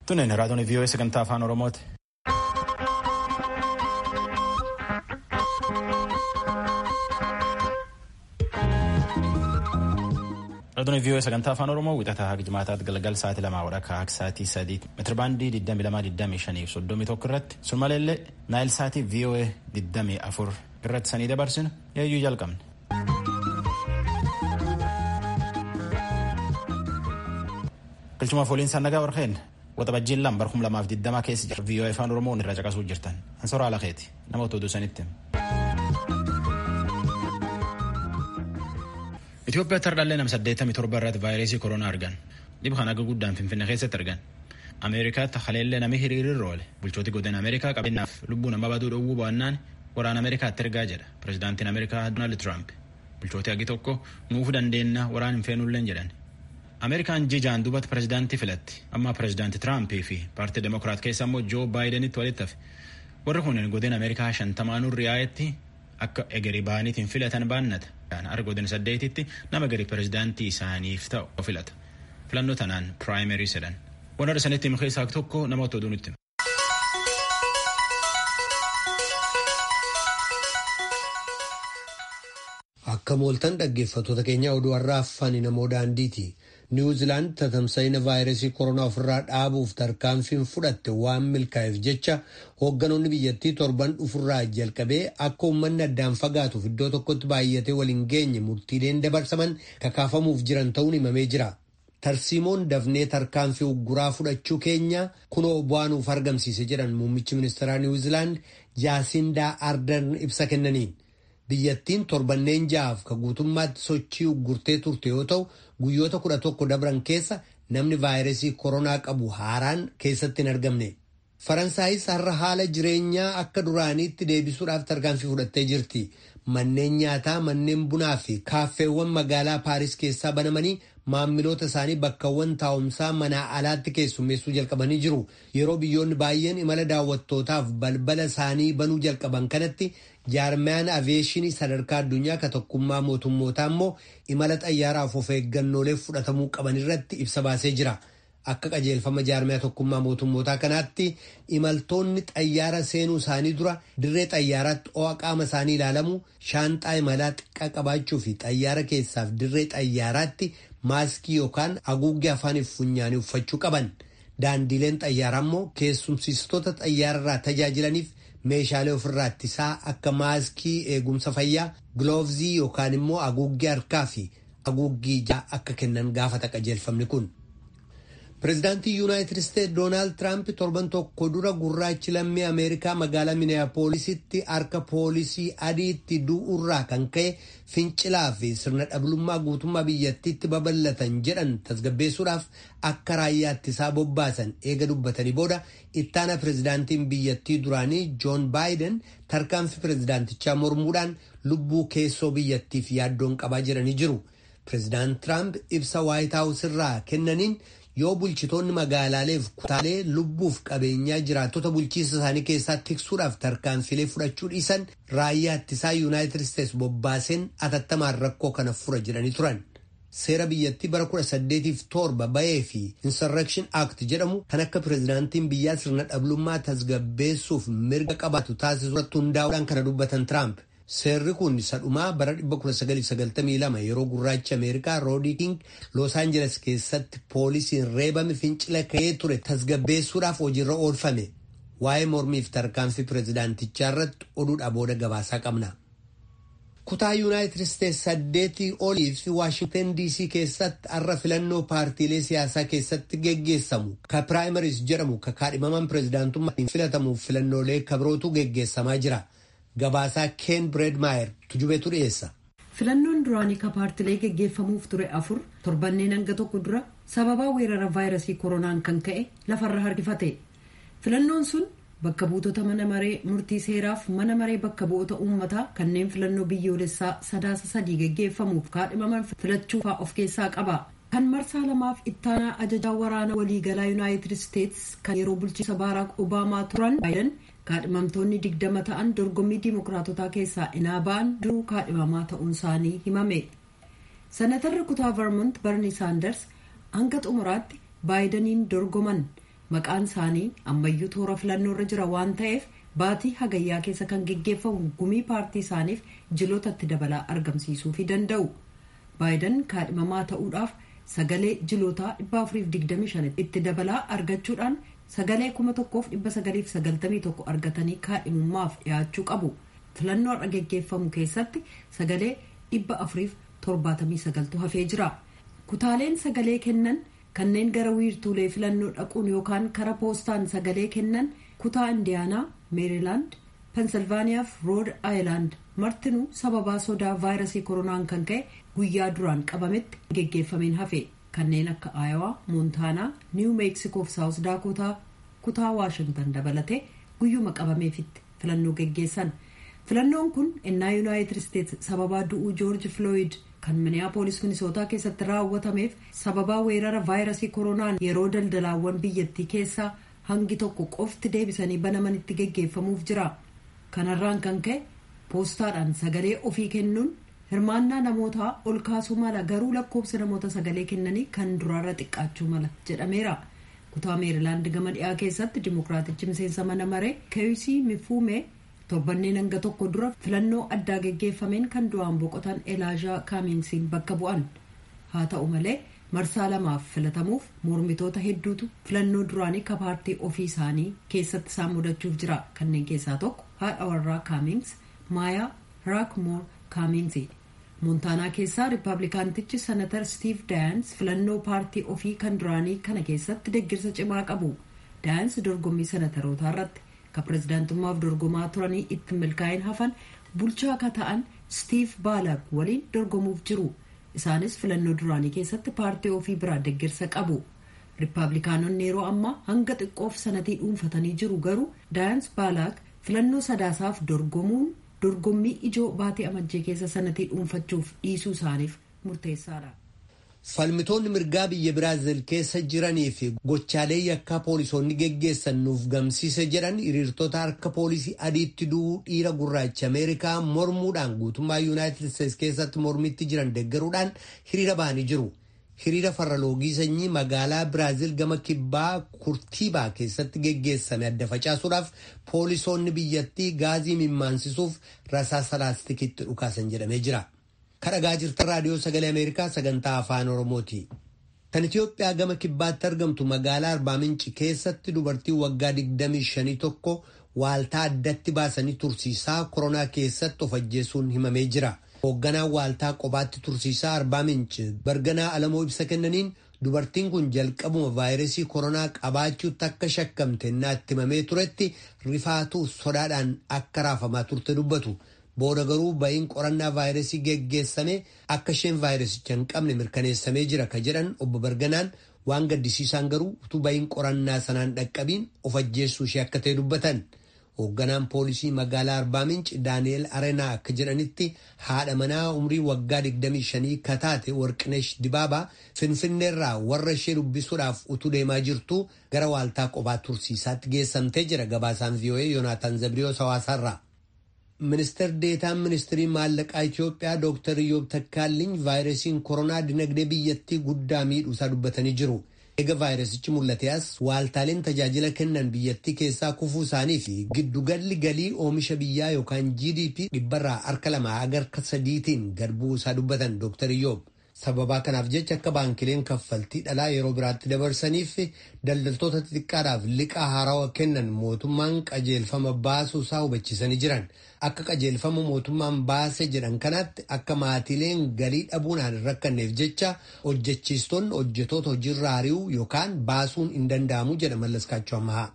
Tunneen raadiyoon VOA sagantaa afaan Oromooti. Raadiyoon VOA sagantaa afaan Oromoo wixataa haga jimaataatti galgal sa'aatii lamaa walakkaa akka sa'aatii sadiitti meetirabaandii 22,25 fi 31 irratti sumaleellee naayil sa'aatii VOA 24 irratti sanii dabarsinu eeyyuu jalqabne. Galchumaaf waliin nagaa warqeen waxabajjiin lama bara 2020 keessa jira VOA afaan Oromoo irraa caqasuu jirtan ansoraa alakeeti nama otoo duusanitti. Itoophiyaatti hardhallee nama 87 irratti vaayirasii koronaa argan dhibba kan akka guddaan finfinnee keessatti argan. Ameerikaatti haleellee namni hiriirirra oole bulchooti godina Ameerikaa qabeenyaaf lubbuu nama baduu dhowwuu baannaan waraana Ameerikaatti ergaa jedha pirezidaantiin Ameerikaa Doonaald Tiraamp bulchooti hagi tokko nuufuu dandeenya waraan hin feenulleen jedhan. Ameerikaan jijaan duubatti pirezidaantii filatti amma pirezidaantii Tiraampii fi paartii Demokiraat keessa immoo Joo Baayidenitti walitti hafe warri kunneen godina Ameerikaa shantamaanuu riyaa'etti akka egerii ba'aniitiin filatan baannata. Har'a godina saddeetitti nama gadi pirezidaantii isaaniif ta'u filata. Filannoo tanaan piraayimerii jedhan. Waan har'a sanitti himu keessaa tokko nama otoo nutti. Akka mooltan dhaggeeffattoota keenya oduu har'aa afaan namoo daandiiti. Niwuziilaand tatamsa'ina vaayirasii koronaa ofirraa dhaabuuf tarkaanfiin fudhatte waan milkaa'eef jecha hoogganoonni biyyattii torban dhufurraa jalqabee akka uummanni addaan fagaatuuf iddoo tokkotti baay'atee waliin geenye murtiileen dabarsaman kakaafamuuf jiran ta'uun himamee jira. Tarsiimoon dafnee tarkaanfii ugguraa fudhachuu keenya kunoo bu'aanuuf argamsiise jedhan muummichi ministeeraa Niwuziilaand Jaasindaa Ardern ibsa kennaniin. Biyyattiin torbanneen ja'aaf ka guutummaatti sochii uggurtee turte yoo ta'u guyyoota kudha tokko dabran keessa namni vaayirasii koronaa qabu haaraan keessatti hin argamne. Faransaayis har'a haala jireenyaa akka duraaniitti deebisuudhaaf tarkaanfii fudhattee jirti. Manneen nyaataa, manneen bunaa fi kaaffeewwan magaalaa Paaris keessaa banamanii maamiloota isaanii bakkawwan taa'umsaa manaa alaatti keessummeessuu jalqabanii jiru. Yeroo biyyoonni baay'een imala daawwattootaaf balbala isaanii banuu jalqaban kanatti jaarmiyaan aviyeeshinii sadarkaa addunyaa ka tokkummaa mootummootaa immoo imala xayyaaraaf of eeggannoolee fudhatamuu qaban irratti ibsa baasee jira. Akka qajeelfama jaarmiyaa tokkummaa mootummootaa kanaatti imaltoonni xayyaara seenuu isaanii dura dirree xayyaaraatti ho'a qaama isaanii ilaalamu shaanxaa imalaa xiqqaa qabaachuu fi xayyaara keessaaf dirree xayyaaraatti maaskii yookaan haguuggee afaaniif funyaanii uffachuu qaban. Daandiileen xayyaaraa immoo keessumsiistota xayyaararraa tajaajilaniif meeshaalee ofirraa ittisaa akka maaskii eegumsa fayyaa giloovzii yookaan immoo haguuggee harkaa fi haguuggii ijaa akka kennan gaafata qajeelfamni kun. Pireezidaantii Yuunaayitid Isteetsi Doonaald Tiraamp torban tokko dura gurraachi lammii Ameerikaa magaalaa Minneapoolisitti harka poolisii adiitti du'urraa kan ka'e fincilaa fi sirna dhablummaa guutummaa biyyattiitti babal'atan jedhan tasgabbeessuudhaaf akka raayyaa ittisaa bobbaasan eega dubbatanii booda ittaana pireezidaantiin biyyattii duraanii Joon Baayiden tarkaanfii pireezidaantichaa mormuudhaan lubbuu keessoo biyyattiif yaaddoon qabaa jiranii jiru. Pireezidaant Tiraamp ibsa Waayit Haawus irraa kennaniin yoo bulchitoonni magaalaaleef kutaalee lubbuuf qabeenyaa jiraattota bulchiisa isaanii keessaa tiksuudhaaf tarkaanfilee fudhachuu dhiisan raayyaa ittisaa yuunaayitid isteetsi bobbaaseen atattamaan rakkoo kana fura jedhanii turan. Seera biyyattii bara 1807 bahee fi Insurrection Act jedhamu kan akka pireezidaantiin biyyaa sirna dhablummaa tasgabbeessuuf mirga qabaatu taasisu irratti hundaa'uudhaan kana dubbatan Tiraamp. Seerri kun sadhumaa bara 1992 yeroo gurraachi Ameerikaa Roodii King Los Angeles keessatti poolisiin reebame fincila ka'ee ture tasgabbeessuudhaaf hojiirra oolfame. Waa'ee mormiif tarkaanfii pireezidaantichaa irratti oduudha booda gabaasaa qabna. Kutaa Yuunaayitid Isteetsi saddeetii olii fi Waashingtan DC keessatti har'a filannoo paartiilee siyaasaa keessatti geggeessamu ka piraayimariis jedhamu ka kaadhimaman pireezidaantummaan filatamuuf filannoolee kabirootu geggeessamaa jira. Gabaasaa Ken Bredmaayer tujubeetu dhiyeessa. Filannoon duraanii ka paartilee geggeeffamuuf ture afur torbanneen hanga tokko dura sababaa weerara vaayirasii koronaan kan ka'e lafarra harkifate. Filannoon sun bakka buutota mana maree murtii seeraaf mana maree bakka bu'oota uummataa kanneen filannoo biyyoolessaa sadaasa sadii geggeeffamuuf kaadhimaman filachuufaa of keessaa qaba. Kan marsaa lamaaf ittaanaa ajajaa waraana waliigalaa Yuunaayitid Isteetsi kan yeroo bulchiinsa Baaraak Obaamaa turan Baayiden kaadhimamtoonni digdama ta'an dorgommii diimokiraatotaa keessaa inaa ba'an duruu kaadhimamaa ta'uun isaanii himame. Senatarri kutaa Vermont Barni Saanders hanga xumuraatti baayidaniin dorgoman maqaan isaanii ammayyuu toora filannoo irra jira waan ta'eef baatii hagayyaa keessa kan geggeeffamu gumii paartii isaaniif jilootatti dabalaa argamsiisuufii danda'u baayidan kaadhimamaa ta'uudhaaf sagalee jilootaa 425 itti dabalaa argachuudhaan sagalee 1991 argatanii kaadhimummaaf dhiyaachuu qabu filannoo har'a geggeeffamu keessatti sagalee 479 hafee jira kutaaleen sagalee kennan kanneen gara wiirtuulee filannoo dhaquun yookaan kara poostaan sagalee kennan kutaa indiyaanaa meerilaand pensilvaaniyaa fi rood aayilaand martinuu sababaa sodaa vaayirasii koronaan kan ka'e guyyaa duraan qabametti geggeeffameen hafe kanneen akka aayawaa moontaanaa niiw meeksikoo fi saawus daakotaa kutaa waashintan dabalatee guyyuma qabameefitti filannoo geggeessan filannoon kun ennaa yuunaayitid isteets sababaa du'uu joorji filooyid kan miniyaapolis minisootaa keessatti raawwatameef sababaa weerara vaayirasii koronaan yeroo daldalaawwan biyyattii keessaa hangi tokko qofti deebisanii banamanitti geggeeffamuuf jira kanarraan kan ka'e poostaadhaan sagalee ofii kennuun hirmaannaa namootaa ol kaasuu mala garuu lakkoofsa namoota sagalee kennanii kan duraarra xiqqaachuu mala jedhameera kutaa meerilaand gama dhiyaa keessatti dimokiraatichi miseensa mana maree keeyusii mifuumee torbanneen hanga tokko dura filannoo addaa geggeeffameen kan du'aan boqotan elaazaa kaamiinsiin bakka bu'an haa ta'u malee marsaa lamaaf filatamuuf mormitoota hedduutu filannoo duraanii ka paartii ofii isaanii keessatti isaan mudachuuf jira kanneen keessaa tokko haadha warraa kaamiins maayaa raakmoor kaamiinsi moontaanaa keessaa riippaabilikaantichi senatar stiiv daayans filannoo paartii ofii kan duraanii kana keessatti deggirsa cimaa qabu daayans dorgommii senatarootaa irratti ka pirezidaantummaaf dorgomaa turanii itti milkaa'in hafan bulchaa ka ta'an stiiv baalag waliin dorgomuuf jiru isaanis filannoo duraanii keessatti paartii ofii biraa deggirsa qabu riippaabilikaanonni yeroo ammaa hanga xiqqoof sanatii dhuunfatanii jiru garuu daayans baalaag filannoo sadaasaaf dorgomuun dorgommii ijoo baatee amajjee keessa sanatii dhuunfachuuf dhiisuu isaaniif murteessaadha. falmitoonni mirgaa biyya biraazil keessa jiranii fi gochaalee yakkaa poolisoonni geggeessan nuuf gamsiise jedhan hiriirtota harka poolisii adiitti du'uu dhiira gurraacha ameerikaa mormuudhaan guutummaa yuunaayitid isteetsi keessatti mormitti jiran deggaruudhaan hiriira ba'anii jiru. hiriira farra loogii sanyii magaalaa biraazil gama kibbaa kurtiibaa keessatti geggeessame adda facaasuudhaaf poolisoonni biyyattii gaazii mimmansisuuf rasaasa laastikitti dhukaasan jedhamee jira. kadhagaa jirtan raadiyoo sagalee ameerikaa sagantaa afaan oromooti. kan itiyoophiyaa gama kibbaatti argamtu magaalaa arbaa minci keessatti dubartii waggaa 25 tokko waaltaa addatti baasanii tursiisaa koronaa keessatti of ajjeesuun himamee jira. hoogganaan waaltaa kophaatti tursiisaa arbaa minci barganaa alamoo ibsa kennaniin dubartiin kun jalqabuma vaayirasii koronaa qabaachuutti akka shakkamte naatti himamee turetti rifaatuu sodaadhaan akka raafamaa turte dubbatu booda garuu ba'iin qorannaa vaayirasii geggeessame akka isheen vaayirasicha hin qabne mirkaneessamee jira ka jedhan obbo barganaan waan gaddisiisaan garuu utuu ba'iin qorannaa sanaan dhaqqabiin of ajjeessuu ishee akka ta'e dubbatan. hoogganaan poolisii magaalaa arbaa minci daani'el arenaa akka jedhanitti haadha manaa umrii waggaa 25 kataate warqinesh dibaabaa finfinneerraa warra ishee dubbisuudhaaf utuu deemaa jirtu gara waaltaa qophaa tursiisaatti geessamtee jira gabaasaan vii'oo'ee yoonaataan zabriyoos hawaasaarraa. ministeer deetaan ministirii maallaqaa itiyoophiyaa dooktar iyyob takkaalliin vaayirasiin koronaa dinagdee biyyattii guddaa miidhuusaa dubbatanii jiru. eega vaayirasichi mul'ate as waaltaaleen tajaajila kennan biyyattii keessaa kufuu isaanii fi giddugalli galii oomisha biyyaa yookaan gdp dhibbarraa harka lamaa hanga harka sadiitiin gad bu'uu isaa dubbatan dooktar iyyoob sababaa kanaaf jecha akka baankileen kaffaltii dhalaa yeroo biraatti dabarsaniif daldaltoota xixiqqaadhaaf liqaa haarawaa kennan mootummaan qajeelfama baasuu isaa hubachiisanii jiran akka qajeelfama mootummaan baase jedhan kanatti akka maatiileen galii dhabuunaan hin rakkanneef jecha hojjechiistonni hojjetoota hojiirra ari'uu yookaan baasuun hin danda'amu jedha mallaskaachuu ammaa.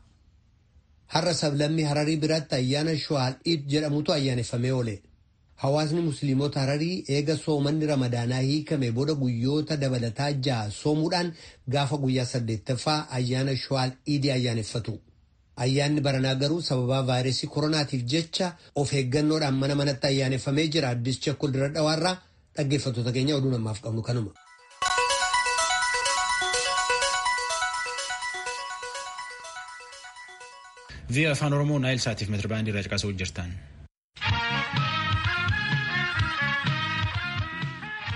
Har'a sablammii Hararii biratti ayyaana Shuwaal Iid jedhamutu ayyaaneffamee oole. Hawaasni Musliimota Hararii eega soomanni Ramadaanaa hiikame booda guyyoota dabalataa ja'a soomuudhaan gaafa guyyaa saddeettaffaa ayyaana Shuwaal Iidii ayyaaneffatu. Ayyaanni baranaa garuu sababaa vaayirasii koronaatiif jecha of eeggannoodhaan mana manatti ayyaaneffamee jira. Addis Chakkol dira dhawaarraa dhaggeeffattoota keenya oduu namaaf qabnu kanuma. Via afaan Oromoo Naayil Saatiif meetirbaandii irraa caqasuu jirtan.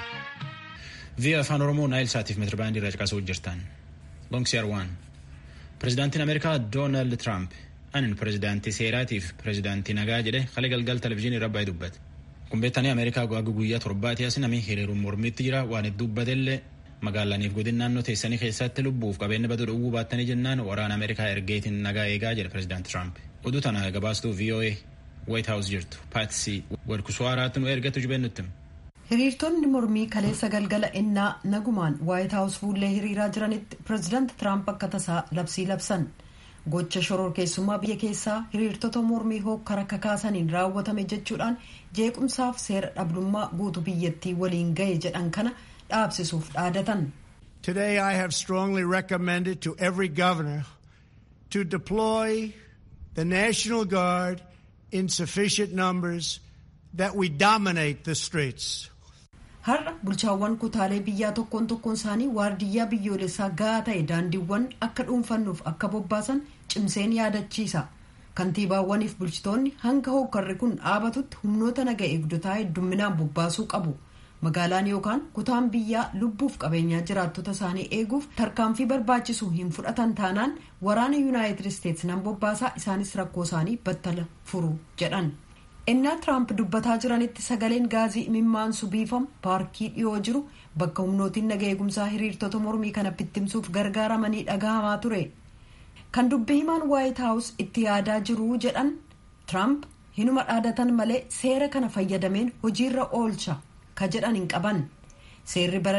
Via afaan Oromoo Naayil Saatiif meetirbaandii irraa caqasuu jirtan. Longsiyar waan. Pireezidaantiin Ameerikaa Doonaald Tiraamp anin pireezidaantii seeraatiif pireezidaantii nagaa jedhe kalee galgal televizyiinii irra baay'ee dubbate. Kun beektanii Ameerikaa guyyaa guyyaa torbaati as namni hiriiruun mormiitti jira waan itti dubbatellee magaalaniif godin naannoo teessanii keessatti lubbuuf qabeenya baduu dhowwuu baattanii jennaan waraana Ameerikaa ergeetiin nagaa eegaa jedhe pireezidaanti Tiraamp. Oduu tana gabaastuu VOA White House jirtu Paatsii Wadkusuwaaraatti nu ergatu jibeennutti. hiriirtonni mormii kaleessa galgala innaa nagumaan waayit haawus fuullee hiriiraa jiranitti pireezidaanti tiraamp akka tasaa labsii labsan gocha shororkeessummaa biyya keessaa hiriirtota mormii hokkara kakaasaniin raawwatame jechuudhaan jeequmsaaf seera dhabdummaa guutuu biyyattii waliin gahe jedhan kana dhaabsisuuf dhaadatan. Today I have strongly recommended to every governor to deploy the National Guard in sufficient numbers that we dominate the streets. har'a bulchaawwan kutaalee biyyaa tokkoon tokkoon isaanii waardiyyaa biyyoolessaa gahaa ta'e daandiiwwan akka dhuunfannuuf akka bobbaasan cimseen yaadachiisa kantiibaawwaniif bulchitoonni hanga hokkarri kun dhaabatutti humnoota naga eegdotaa heddumminaan bobbaasuu qabu magaalaan yookaan kutaan biyyaa lubbuuf qabeenyaa jiraattota isaanii eeguuf tarkaanfii barbaachisu hin fudhatan taanaan waraana yuunaayitid isteetsi nan bobbaasaa isaanis rakkoo isaanii battala furu jedhan. innaa tiraamp dubbataa jiranitti sagaleen gaazii imimmaansu biifamu paarkii dhiyoo jiru bakka humnootiin naga eegumsaa hiriirtota mormii kana bittimsuuf gargaaramanii dhagahamaa ture kan dubbii himaan waayit haawus itti yaadaa jiru jedhan tiraamp hinuma dhaadatan malee seera kana fayyadameen hojiirra oolcha ka jedhan hin qaban seerri bara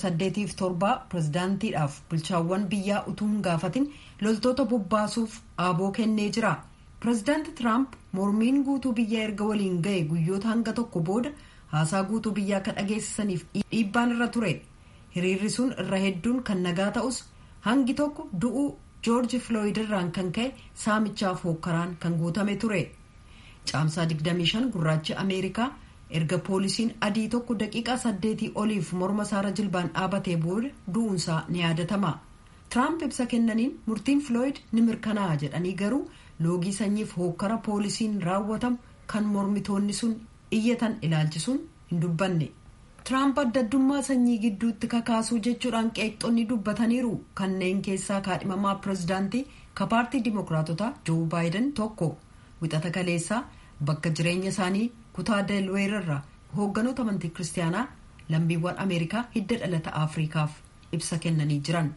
1807 pirezidaantiidhaaf bulchaawwan biyyaa utuu hin gaafatin loltoota bobbaasuuf aaboo kennee jira. pireezidaanti tiraamp mormiin guutuu biyyaa erga waliin ga'e guyyoota hanga tokko booda haasaa guutuu biyyaa akka dhageessisaniif dhiibbaan irra ture hiriirri sun irra hedduun kan nagaa ta'us hangi tokko du'uu joorji filooyid irraan kan ka'e saamichaaf hookkaraan kan guutame ture caamsaa 25 gurraachi ameerikaa erga poolisiin adii tokko daqiiqaa saddeetii oliif morma isaarra jilbaan dhaabatee booda du'uunsaa ni yaadatama tiraamp ibsa kennaniin murtiin filooyid ni mirkanaa'a jedhanii garuu loogii sanyiif hookkara poolisiin raawwatamu kan mormitoonni sun iyyatan ilaalchisuun hin dubbanne tiraamp addaddummaa sanyii gidduutti kakaasuu jechuudhaan qeeqxonni dubbataniiru kanneen keessaa kaadhimamaa pireezidaantii ka paartii dimokiraatotaa joo baayiden tokko wixata kaleessaa bakka jireenya isaanii kutaa delweerarra hoogganoota amantii kiristaanaa lammiiwwan ameerikaa hidda dhalata afriikaaf ibsa kennanii jiran.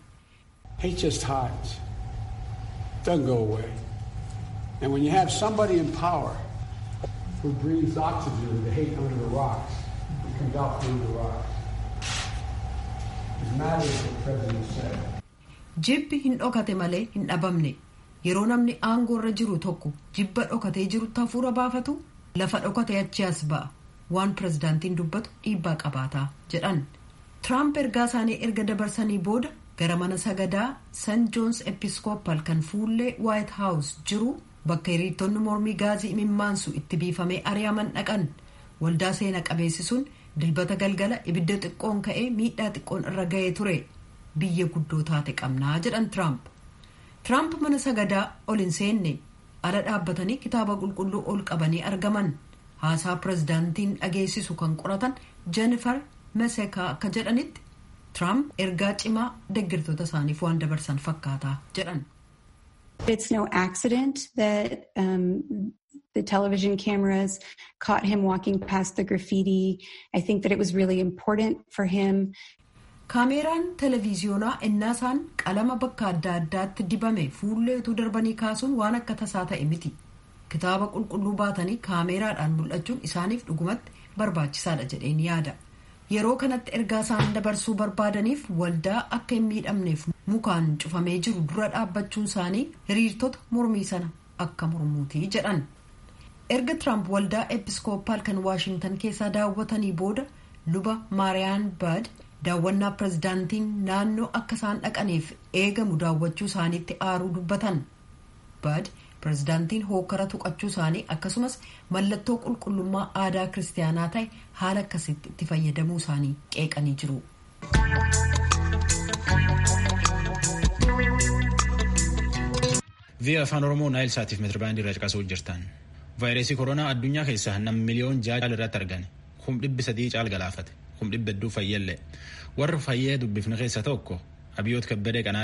And when you have somebody in power who breathes oxygen to hate under the rocks, it comes out through the rocks. As matter as the president said. Jibbi hin dhokate malee hin dhabamne yeroo namni aangoo irra jiru tokko jibba dhokatee jirutti hafuura baafatu lafa dhokate achi as ba'a waan pirezidaantiin dubbatu dhiibbaa qabaataa jedhan. Tiraamp ergaa isaanii erga dabarsanii booda gara mana sagadaa san joons episkoopal kan fuullee waayit haawus jiru bakka hiriirtonni mormii gaazii imimmaansu itti biifamee ari'aman dhaqan waldaa seena qabeessi sun dilbata galgala ibidda xiqqoon ka'ee miidhaa xiqqoon irra ga'ee ture biyya guddoo taate qabnaa jedhan tiraamp tiraamp mana sagadaa ol hin seenne ala dhaabbatanii kitaaba qulqulluu ol qabanii argaman haasaa pirezidaantiin dhageessisu kan qoratan jennifer mesekaa akka jedhanitti tiraamp ergaa cimaa deeggartoota isaaniif waan dabarsan fakkaataa jedhan. It's no accident that um, the television cameras caught him walking past the graffiti. I think that it was really important for him. Kaameeraan televiziyoonaa innaasaan qalama bakka adda addaatti dibame fuullee utuu darbanii kaasuun waan akka tasaa ta'e miti. Kitaaba qulqulluu baatanii kaameeraadhaan mul'achuun isaaniif dhugumatti barbaachisaadha jedheen yaada. Yeroo kanatti ergaa isaan dabarsuu barbaadaniif waldaa akka hin miidhamneef mukaan cufamee jiru dura dhaabbachuun isaanii hiriirtota mormii sana akka mormuutii jedhan. Erga Tiraamp waldaa episkoopaal kan Waashintan keessaa daawwatanii booda luba Maariyaan Baad daawwannaa pirezidaantiin naannoo akka isaan dhaqaniif eegamu daawwachuu isaaniitti aaruu dubbatan. Baad pirezidaantiin hookara tuqachuu isaanii akkasumas mallattoo qulqullummaa aadaa kiristaanaa ta'e haala akkasitti itti fayyadamuu isaanii qeeqanii jiru. Vi'a afaan Oromoo Naayil Saatiif meetirabaandii irra caqasuu jirtan. Vaayirasii koronaa addunyaa keessaa nam miliyoon ja'a caal irratti argame. Kum dhibbi sadii caal galaafate. Kum dhibba hedduu fayyallee. Warra fayyee dubbifne keessa tokko Abiyoot Kabbadee Qanaati.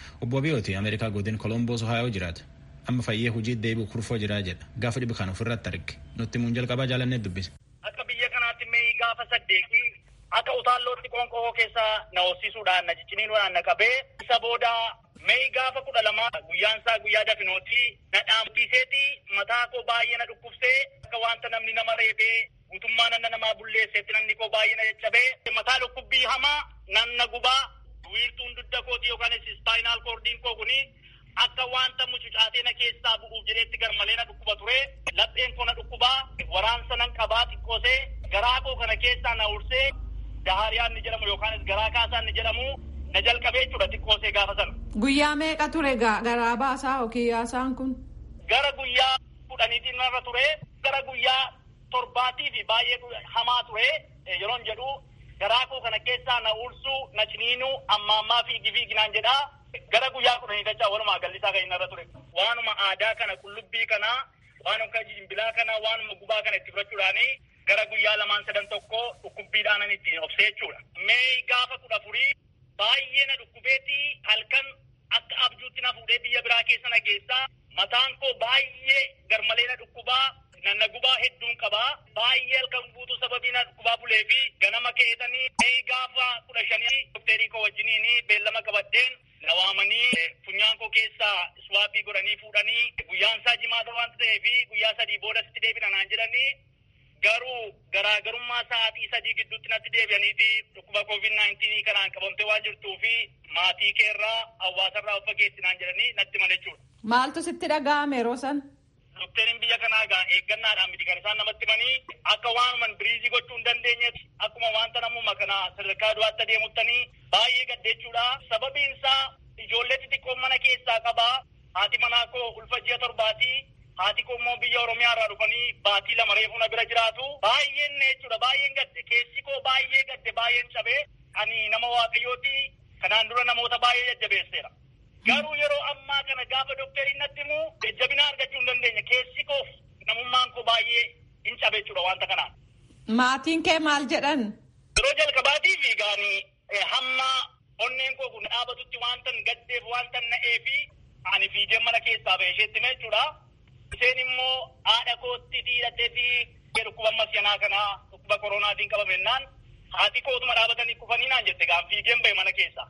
Obbo Abiyooti Ameerikaa godin Kolomboos Ohaayoo jiraata. Amma fayyee hojii deebi'u kurfoo jiraa jedha. Gaafa dhibi kan ofirratti arge. Nutti muun jalqabaa jaalannee dubbise. Akka biyya kanaatti mee gaafa saddeeti akka utaallootti qoonqoo keessa na hoosisuudhaan na cicciniinuudhaan na qabee isa booda mee gaafa kudha lama guyyaan isaa guyyaa dafinooti na dhaamsiseeti mataa koo baay'ee na dhukkubsee akka wanta namni nama reebee guutummaa nanna namaa bulleesseetti namni koo baay'ee na caccabee mataa dhukkubbii hamaa nan na gubaa wiirtuun dugda kooti yookaan ispaayinaal koordiin koo kuni akka wanta mucucaatee na keessaa bu'uuf jedheetti garmalee na dhukkuba ture lapheen koo na dhukkubaa waraansa nan qabaa xiqqoosee garaa koo kana keessaa na ursee dahariyaan ni jedhamu yookaanis garaa kaasaan ni jedhamu na jalqabee jechuudha xiqqoosee gaafa sana. Guyyaa meeqa ture garaa baasaa yookiin yaasaan kun? Gara guyyaa kudhaniitiin narra ture gara guyyaa torbaatii fi baay'ee hamaa ture yeroon jedhu garaa koo kana keessaa na ursuu na ciniinuu amma ammaa fiigi fiiginaan jedhaa gara guyyaa kudhanii dachaa walumaa gallisaa kan inni irra ture. Waanuma aadaa kana qullubbii kana waanuma jimbilaa kana waanuma gubaa kana itti fudhachuudhaani gara guyyaa lamaan sadan tokko dhukkubbiidhaan ittiin obsee jechuudha. Mee gaafa kudha furii baay'ee na dhukkubeetti halkan akka abjuutti na fuudhee biyya biraa keessa na geessaa mataan koo baay'ee garmalee na dhukkubaa nanna gubaa hedduun qabaa baay'ee halkan guutuu sababii na dhukkubaa bulee fi ganama keetanii mee gaafa kudha shanii dokteerii koo wajjiniin beellama qabadheen na waamanii funyaan koo keessaa iswaappii godhanii fuudhanii guyyaan isaa jimaata waan ta'eef guyyaa sadii booda sitti deebina naan jedhanii garuu garaagarummaa sa'aatii sadii gidduutti natti deebi'aniiti dhukkuba covid naayintiinii kanaan qabamtee waan jirtuu fi maatii keerraa hawaasarraa of fageessinaan jedhanii natti himan jechuudha. Maaltu sitti dhaga'ame yeroo san? Dokteeriin biyya kanaa gaa eeggannaadhaan miti kan isaan namatti himanii akka waanuman biriizii gochuu hin dandeenyetti akkuma wanta namuma kana sadarkaa du'aatti adeemuttanii baay'ee gaddeechuudha. Sababiin isaa ijoollee xixiqqoo mana keessaa qabaa haati manaa koo ulfa ji'a torbaatii haati koo immoo biyya oromiyaa irraa dhufanii baatii lama reefuu na bira jiraatu baay'een jechuudha baay'een gadde keessi koo baay'ee gadde baay'een cabee ani nama waaqayyooti kanaan dura namoota baay'ee jajjabeesseera. Garuu yeroo ammaa kana gaafa dokteriin natti himu jajjabina argachuu hin dandeenye keessi koof namummaan koo baay'ee hin cabe jechuudha wanta kanaan. Maatiin kee maal jedhan? Yeroo jalqabaatii fi gaanii hamma onneen koo kun dhaabatutti wantan gaddeef wantan na'ee fi ani fiigeen mana keessaa ba'e isheetti hime jechuudha. Isheen immoo haadha kootti dhiiratee fi dhukkuba masyanaa kanaa dhukkuba koronaatiin qabamennaan haati kootuma dhaabatanii kufanii naan jette gaan fiigeen ba'e mana keessaa.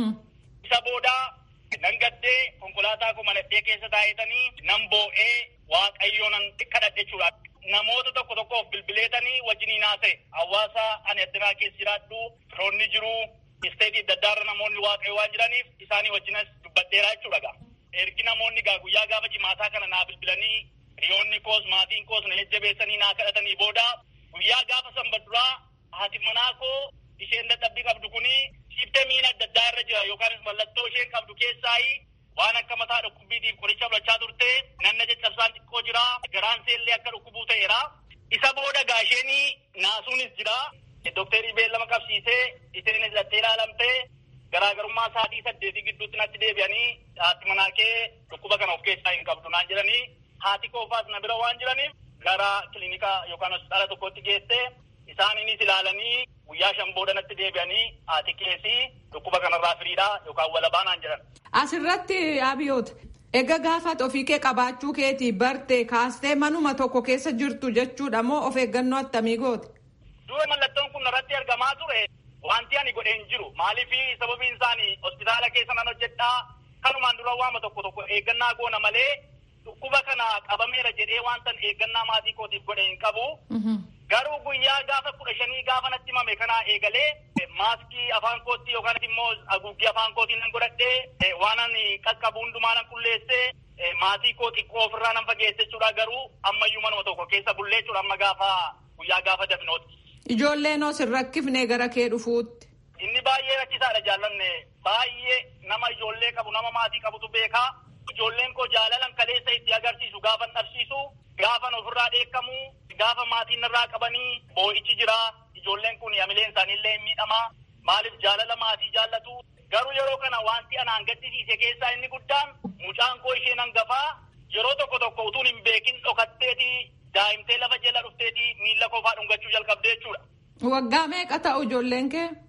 Isa boodaa nan gaddee konkolaataa koo maladhee keessa taa'etanii nan boo'ee waaqayyoo nan kadhadhe jechuudha. Namoota tokko tokkoof bilbileetanii wajjiniin haasa'e hawaasa ani addunyaa keessa jiraadhu firoonni jiru isteetii adda addaarra namoonni waaqayyo waan jiraniif isaanii wajjinas dubbadheeraa jechuudha. Ergi namoonni gaa guyyaa gaafa jimaataa kana naa bilbilanii hiriyoonni koos maatiin koos na jajjabeessanii naa kadhatanii booda guyyaa gaafa sanbaduraa haati manaa koo isheen dadhabbii qabdu kuni shiftee miila adda addaa irra jira yookaanis mallattoo isheen qabdu keessaayi waan akka mataa dhukkubbiitiif qoricha fudhachaa turte nanna caccabsaan xiqqoo jira garaan seellee akka dhukkubuu ta'eera. Isa booda gaa isheenii naasuunis jira. Dookterii beellama qabsiisee isheenis dhattee ilaalamtee garaagarummaa sa'aatii saddeetii gidduutti natti deebi'anii haati manaa kee dhukkuba kana of keessaa hin qabdu naan jedhanii haati koofaas na bira waan jiraniif gara kilinika yookaan hospitaala tokkotti geessee isaaniinis ilaalanii guyyaa shan booda natti deebi'anii haati keessi dhukkuba kanarraa firiidha yookaan walabaa naan jedhan. Asirratti abiyoota. Egaa gaafa ofii kee qabaachuu keetii bartee kaastee manuma tokko keessa jirtu jechuudha moo of eeggannoo attamii goote? Dura mallattoon kun irratti argamaa ture wanti ani godheen jiru maaliif sababiin isaanii hospitaala keessa nan hojjedhaa kanumaan dura waama tokko tokko eeggannaa goona malee dhukkuba kana qabameera jedhee wantan eeggannaa maatii kootiif godhe hin qabu. Garuu guyyaa gaafa kudha shanii gaafa natti himame kanaa eegalee maaskii afaan kootti yookaan immoo haguuggii afaan kootiin nan godhadhee waan ani qaqqabu hundumaa nan qulleessee maatii koo xiqqoo ofirraa nan fageesse jechuudha garuu ammayyuu manuma tokko keessa bullee jechuudha amma gaafa guyyaa gaafa dafinooti. Ijoolleen os hin rakkifne gara kee dhufuutti. Inni baay'ee rakkisaadha jaallanne baay'ee nama ijoollee qabu nama maatii qabutu beekaa. Ijoolleen koo jaalalan kaleessa itti agarsiisu gaafan dhabsiisu gaafan ofirraa dheekkamu gaafa maatiin irraa qabanii boo'ichi jira ijoolleen kun hamileen isaaniillee hin miidhama maaliif jaalala maatii jaallatu garuu yeroo kana wanti anaan gaddisiise keessaa inni guddaan mucaan koo isheen hangafaa yeroo tokko tokko utuun hin beekin dhokatteeti daa'imtee lafa jala dhufteeti miilla kofaa dhungachuu jalqabdee jechuudha. Waggaa meeqa ta'u ijoolleen kee?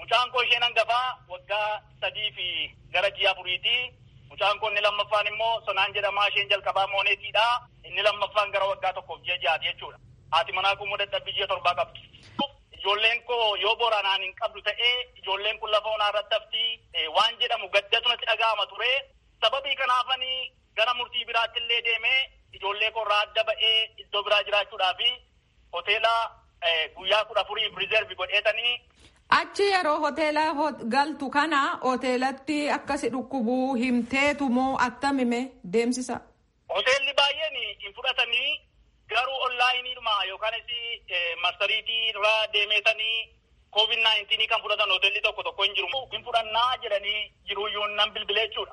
Mucaan koo isheen hangafaa waggaa sadii fi gara ji'a afuriiti. Mucaan koo inni lammaffaan immoo sonaan jedhamaa isheen jalqabaa mooneetiidha. Inni lammaffaan gara waggaa tokkoof ji'a ja'aati jechuudha. Haati manaa kun dadhabbii ji'a torbaa qabdi. Ijoolleen koo yoo boranaan hin qabdu ta'ee ijoolleen kun lafa onaa irratti hafti waan jedhamu gaddatu natti dhaga'ama ture. Sababii kanaafanii gara murtii biraatti illee deemee ijoollee koo irraa adda ba'ee iddoo biraa jiraachuudhaaf hoteela guyyaa kudha afuriif riizervi godheetanii. Achi yeroo hoteela galtu kana hoteelatti akkasi dhukkubuu himteetu moo attamime deemsisa? Hoteelli baay'een hin fudhatanii garuu onlaayiniidhuma yookaanis marsariitii irraa deemeetanii koovid naayintiinii kan fudhatan hoteelli tokko tokko hin jiru. Hin fudhannaa jedhanii jiruuyyuu nan bilbilee jechuudha.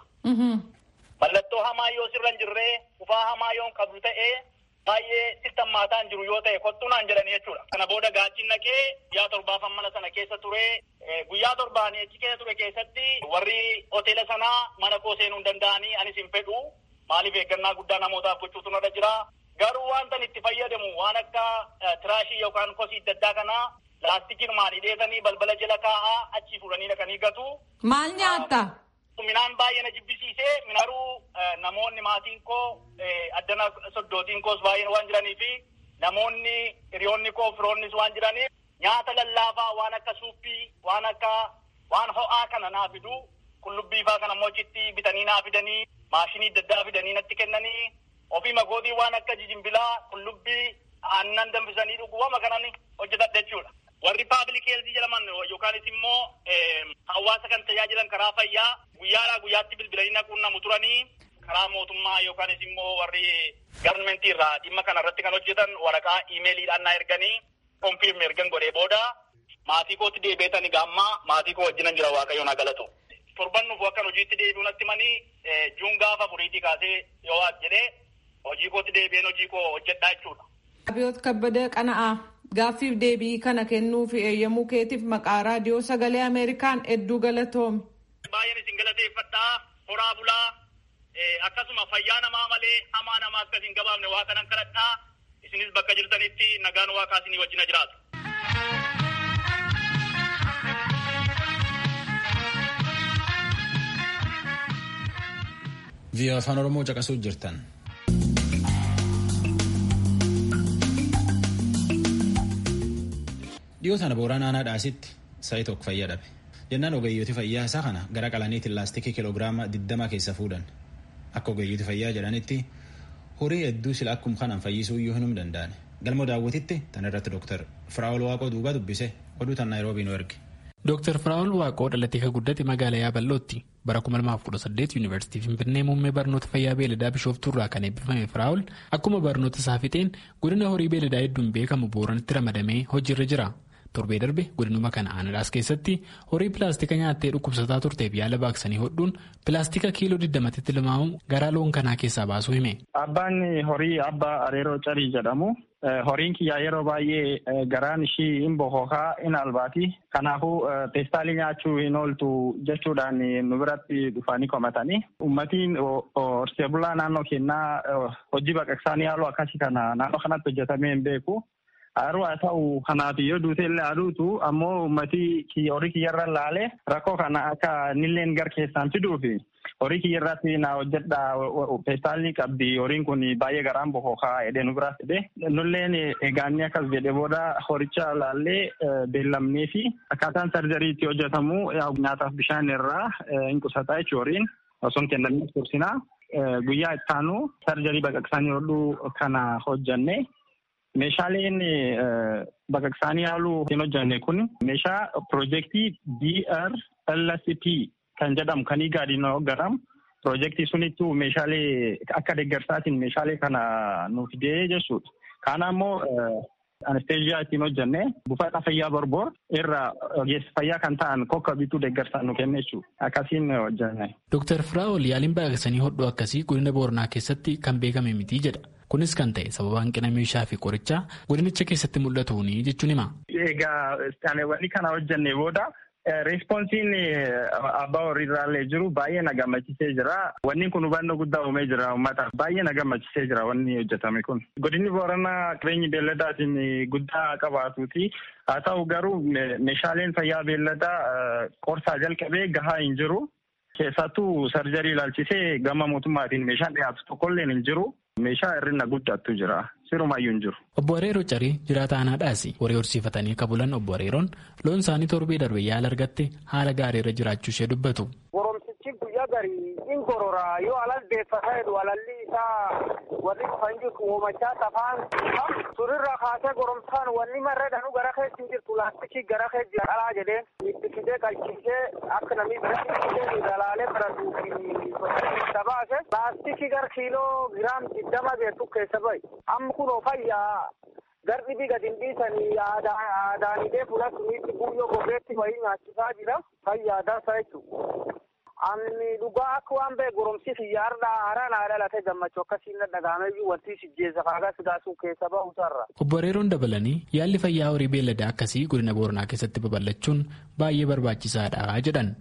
Mallattoo hamaa yoo sirra hin jirree kufaa hamaa yoo hin qabdu ta'ee baay'ee sittan maataan jiru yoo ta'e kottuu naan jedhanii jechuudha. Kana booda gaachin naqee guyyaa torbaafan mana sana keessa ture. Guyyaa torbaan achi keessa ture keessatti warri hoteela sanaa mana koo seenuu hin danda'anii anis hin fedhu. Maaliif eeggannaa guddaa namootaaf gochuutu narra jira. Garuu wanta itti fayyadamu waan akka tiraashii yookaan kosii adda addaa kanaa laastikiin maal hidheetanii balbala jala kaa'aa achii fuudhanii dhaqanii gatu. Maal nyaatta? Minaan baay'ee na jibbisiisee garuu namoonni maatiin koo addana soddootiin koos baay'een waan jiranii fi namoonni hiriyoonni koo firoonnis waan jiraniif nyaata lallaafaa waan akka suuppii waan akka waan ho'aa kana naa fidu qullubbii faa kana mochitti bitanii naa fidanii maashinii adda addaa fidanii natti kennanii ofii magootii waan akka jijimbilaa qullubbii aannan danfisanii dhuguwama kanan hojjetadha jechuudha. Warri paabilik heelzii jedhaman yookaanis immoo hawaasa kan tajaajilan karaa fayyaa guyyaadhaa guyyaatti bilbilanii naquunnamu turanii karaa mootummaa yookaanis immoo warri garmentii irraa dhimma kana irratti kan hojjetan waraqaa iimeeliidhaan na erganii konfirmi ergan godhee booda maatii kootti deebi'etanii gaammaa maatii koo wajjinan jira waaqayyoon haa galatu. Torban nuuf akkan hojiitti deebi'u natti manii juun gaafa furiitii kaasee yoo waat jedhee hojii kootti deebi'een hojii koo hojjedhaa jechuudha. Abiyoot Kabbadee Qana'aa gaaffiif deebii kana kennuu fi eeyyamuu keetiif maqaa raadiyoo sagalee Ameerikaan hedduu galatoomi. Baay'een isin galateeffadhaa horaa bulaa akkasuma fayyaa namaa malee hamaa namaa akkas hin gabaafne waa kanan kadhadhaa isinis bakka jirtanitti nagaan waaqaa isinii wajjina jiraatu. Vii'oo afaan Oromoo caqasuu jirtan. Dhiyoo sana booraan aanaa dhaasitti sa'i tokko fayyaa dhabe. Jennaan ogeeyyooti fayyaa isaa kana gara qalaniitiin laastikii kiloogiraama 20 keessa fuudhan. Akka ogeeyyooti fayyaa jedhanitti horii hedduu sila akkuma kanaan fayyisuu iyyuu hin danda'an. Galma daawwatitti tan irratti Dooktar Firaa'ol Waaqoo duuba dubbise oduu tan Naayiroobii nu erge. Dooktar Firaa'ol Waaqoo dhalatee kan guddate magaalaa Yaabalootti bara 2018 Yuunivarsiitii Finfinnee muummee barnoota fayyaa beeladaa Bishooftuu irraa kan eebbifame Firaa'ol akkuma barnoota isaa fixeen godina horii beeladaa hedduun beekamu booranitti ramadamee hojiirra jira. Torbee darbe godinuma kana aanadaas keessatti horii pilaastika nyaattee dhukkubsataa turteef yaala baaqsanii hodhuun pilaastika kiiloo 20tti tilmaamu garaa loon kanaa keessaa baasuu hime. Abbaan horii abbaa areeroo carii jedhamu. Horiin kiyyaa yeroo baay'ee garaan ishii hin bokokaa hin albaati. Kanaafuu peestaalii nyaachuu hin ooltu jechuudhaan nu biratti dhufanii komatanii. Uummatiin horsee bulaa naannoo kennaa hojii baqaqsaanii haaluu akkasii kana naannoo kanatti hojjetamee hin beeku. Haruu haa ta'u kanaaf yoo duute illee aduutu ammoo uummatii horii kiyyarra laalee rakkoo kana akka nilleen gar keessaan fiduufi horii kiyyarratti na hojjedha peestaalii qabdi horiin kun baay'ee garaan bokokaa jedhee nu biraa fide nulleen eegaannee akkas jedhe booda horicha laallee beellamnee fi akkaataan sarjarii itti hojjetamu nyaataaf bishaan irraa hin qusataa jechuun horiin osoo hin kennamin tursinaa guyyaa ittaanu sarjarii baqaqsanii hodhuu kana hojjanne. Meeshaaleen baqaqsaanii haaluu hin hojjanne kun meeshaa piroojeektii DRLCP kan jedhamu kan igaadiin hoggaramu piroojeektii sunittuu meeshaalee akka deeggarsaatiin meeshaalee kana nu fidee jechuudha. Kana immoo anesteeziyaa ittiin hojjanne buufata fayyaa borboor irra ogeessa fayyaa kan ta'an kokka bituu deeggarsaan nu kenne jechuudha. Akkasiin hojjanne. Dooktar Firaa'ol yaaliin baqaqsanii hodhuu akkasii godina Booranaa keessatti kan beekame miti jedha. Kunis kan ta'e sababa hanqina meeshaa fi qorichaa godinicha keessatti mul'atuuni jechuun hima. Egaa istaanewwan kana hojjannee booda Reespoonsiin abbaa horiirraallee jiru baay'ee na gammachiisee jira. Wanni kun hubannoo guddaa uumee jira uummata. Baay'ee na gammachiisee jira wanni hojjetame kun. Godinni Booranaa qabeenyi beelladaatiin guddaa qabaatuuti. Haa ta'u garuu meeshaaleen fayyaa beelladaa qorsaa jalqabee gahaa hin jiru. Keessattuu sarjarii ilaalchisee gama mootummaatiin meeshaan dhiyaatu tokkolleen hin jiru. Meeshaa hir'ina guddaatu jira. Sirumayyuu hin jiru. Obbo Areeroo Carii jiraata aanaadhaas horii horsiifatanii kabulan obbo Areeroon loon isaanii torbee darbe yaala argatte haala gaariirra jiraachuu ishee dubbatu. Goromsichi guyyaa garii in gorora yoo alal deeffataa jedhu alalli isaa warri dhufan jirtu oomachaa tafaan surirraa kaasee goromsaan wanni marree dhanu gara keessa hin jirtu laastikii gara keessa jira qalaa jedhee itti fidee qalchiisee akka namni biratti dalaalee baratuuf baase laastikii gara kiiloo giraam digdama beektu keessa bahi amma kunoo fayyaa garbibii gadi hin dhiisanii aadaanidee fuula suniitti guyyoo gogeetti wayii nyaachisaa jira fayyaa dansa jechuudha. Ani dhugaa akka waan ba'e goromsiif yaarda haaraa naa dhalate gammachuu akkasiin dhagahameyyuu wanti sijjeessa faagaa sigaasuu keessa bahusarra. Obbo Areeroon dabalanii yaalli fayyaa horii beelladaa akkasii godina Booranaa keessatti babal'achuun baay'ee barbaachisaadha jedhan.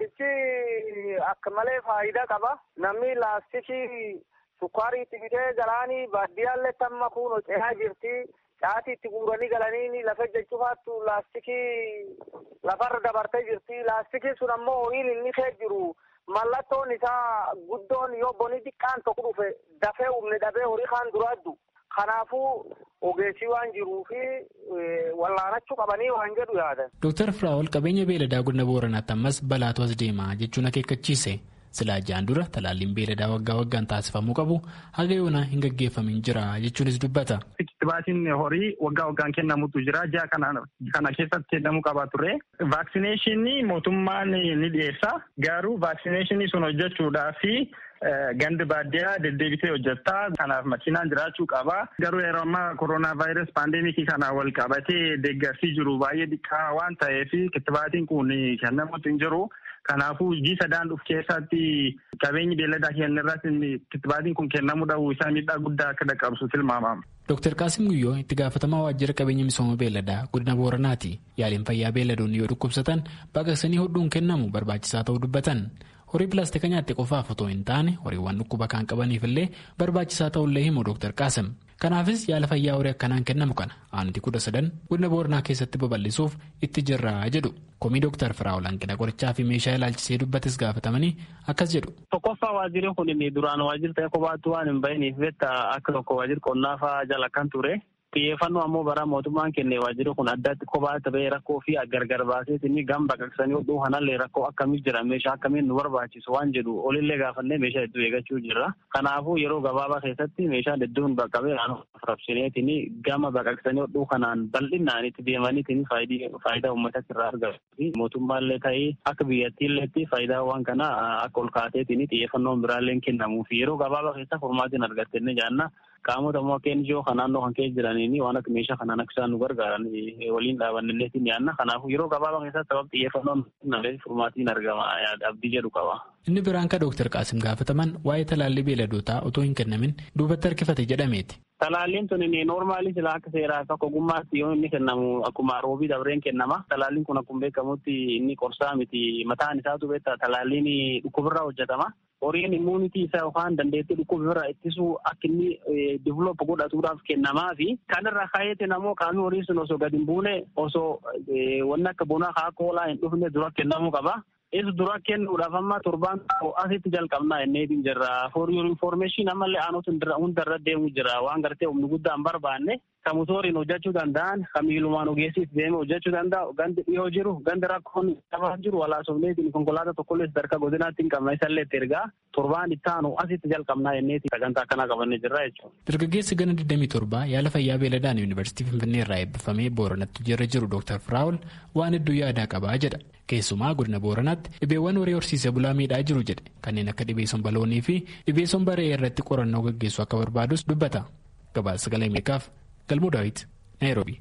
Wantichi akka malee faayidaa qaba. Namni laastikii sukkaarii itti bitee galaanii baadiyyaallee tamma kun cehaa jirti. Caatii itti guuranii galanii lafa jechuufaattu laastikii lafarra dabartee jirti. Laastikiin sun ammoo horiin inni kee jiru mallattoon isaa guddoon yoo boni xiqqaan tokko dhufe dafee humne dhabee horii kaan duraaddu. Kanaafuu ogeessii waan jiruu fi wallaanachuu qabanii waan jedhu yaadan. Dooktar Firaa'ol qabeenya beeladaa godina Booranaatti ammas balaatu as deema jechuun akeekkachiise. Silaa jaan dura talaalliin beeladaa waggaa waggaan taasifamuu qabu haga yoonaa hin gaggeeffamin jira jechuunis dubbata. Kitibaatiin horii waggaa waggaan kennamutu jira. Ji'a kana keessatti kennamuu qaba ture. Vaaksineeshinii mootummaan ni dhiyeessa. Garuu vaaksineeshinii sun hojjechuudhaaf gandi baadiyyaa deddeebitee hojjettaa. Kanaaf makiinaan jiraachuu qaba. Garuu yeroo ammaa kooroonaa vaayirasii paandeemikii kana wal qabatee deeggarsi jiru baay'ee xiqqaa waan ta'eef kitibaatiin kun kennamuutu hin jiru. Kanaafuu ji'a sadaan dhufu keessatti qabeenyi beelladaa keenya irratti kitibaatiin kun kennamuu dhabuu isaa miidhaa guddaa akka dhaqqabsu tilmaamama. Dooktar Qaasim Guyyoo itti gaafatamaa waajjira qabeenya misooma beelladaa godina Booranaati. Yaaliin fayyaa beelladoonni yoo dhukkubsatan baqaqsanii hodhuun kennamu barbaachisaa ta'uu dubbatan. Horii pilaastika nyaatte qofaaf otoo hin taane horiiwwan dhukkuba kan qabaniif illee barbaachisaa ta'ullee himu Dooktar Qaasim. Kanaafis yaala fayyaa horii akkanaan kennamu kana aanutii kudha sadan godina Booranaa keessatti babal'isuuf itti jirraa jedhu. Komii Dooktar Firaa'ol hanqina qorichaa fi meeshaa ilaalchisee dubbates gaafatamanii akkas jedhu. Tokkoffaa waajjirri kun duraan waajjirri ta'e kophaatti waan hin bahiniif akka tokko waajjirri qonnaa fa'aa jala kan ture. Xiyyeeffannoo ammoo bara mootummaan kenne waajjirri kun addatti kophaa ta'ee rakkoo fi gargar baaseetiin gam baqaqsanii hodhuu kanallee rakkoo akkamii jira meeshaa akkamiin nu barbaachisu waan jedhu olillee gaafannee meeshaa hedduu eeggachuu jirra. Kanaafuu yeroo gabaabaa keessatti meeshaan hedduun baqqabee raabsineetiin gama baqaqsanii hodhuu kanaan bal'inaan itti deemaniitiin faayidaa uummatatti irraa argatu. Mootummaallee ta'ee akka biyyattiilleetti faayidaa waan kana akka ol kaateetiin xiyyeeffannoon biraallee kennamuu fi yeroo gabaabaa keessa furmaatiin argattenne jaanna qaamota immoo akka NGO kan naannoo kan keessa jiraniin waan akka meeshaa kanaan akka isaan nu gargaaran waliin dhaabannilleetiin yaanna kanaafuu yeroo gabaabaa keessatti sababa xiyyeeffannoon nalee furmaatiin argama abdii jedhu qaba. Inni biraan kan Dooktar Qaasim gaafataman waa'ee talaallii beeladootaa otoo hin kennamin duubatti harkifate jedhameeti. Talaalliin tun noormaalii silaa akka seeraa akka ogummaatti yoo inni kennamu akkuma roobii dabreen kennama. Talaalliin kun akkuma beekamutti inni qorsaa miti mataan isaatu beektaa talaalliin dhukkubirraa hojjetama. Horiin immuunitii isaa yookaan dandeettii dhukkubirraa ittisuu akka inni diviloopi godhatuudhaaf kennamaa fi kanarraa kaayeeti namoo qaamni horii sun osoo gadi hin buune osoo wanni akka bonaa haa koolaa hin dhufne dura kennamuu qaba. Isa dura kennuudhaaf amma torbaan asitti jalqabnaa inneetiin jirra. For your information ammallee aanota hundarra deemu jira. Waan gartee humni guddaa hin barbaanne kan motoriin hojjechuu danda'an kan miilumaan ogeessiif deeme hojjechuu danda'u gandi dhiyoo jiru gandi rakkoon qabaa jiru walaasofneetiin konkolaataa tokkollee sadarkaa godinaatti hin qabna isallee itti ergaa torbaan itti aanu asitti jalqabnaa inneetiin sagantaa akkanaa qabannee jirra jechuudha. Dargaggeessi gana 27 yaala fayyaa beeladaan yuunivarsiitii Finfinnee irraa eebbifamee Booranatti jirra jiru Dr. Firaawul waan hedduu yaadaa qabaa jedha. Keessumaa godina Booranaatti dhibeewwan horii horsiisee bulaa miidhaa jiru jedhe kanneen akka dhibee sombaloonii fi dhibee sombaree irratti qorannoo gaggeessuu akka barbaadus dubbata. Gabaasa sagalee Ameerikaaf Galmuu Daawit Naayiroobi.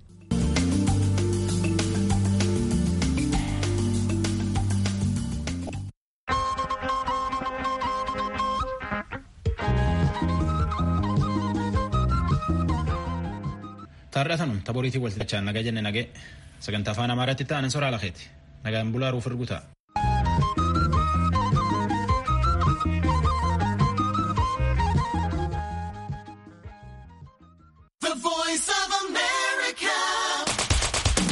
Taarratanum taboriitii walxixachaan nagaa jenne nagee sagantaa afaan amaaraatti ta'an soraa lakeeti nagaan bulaa ruuf erguta.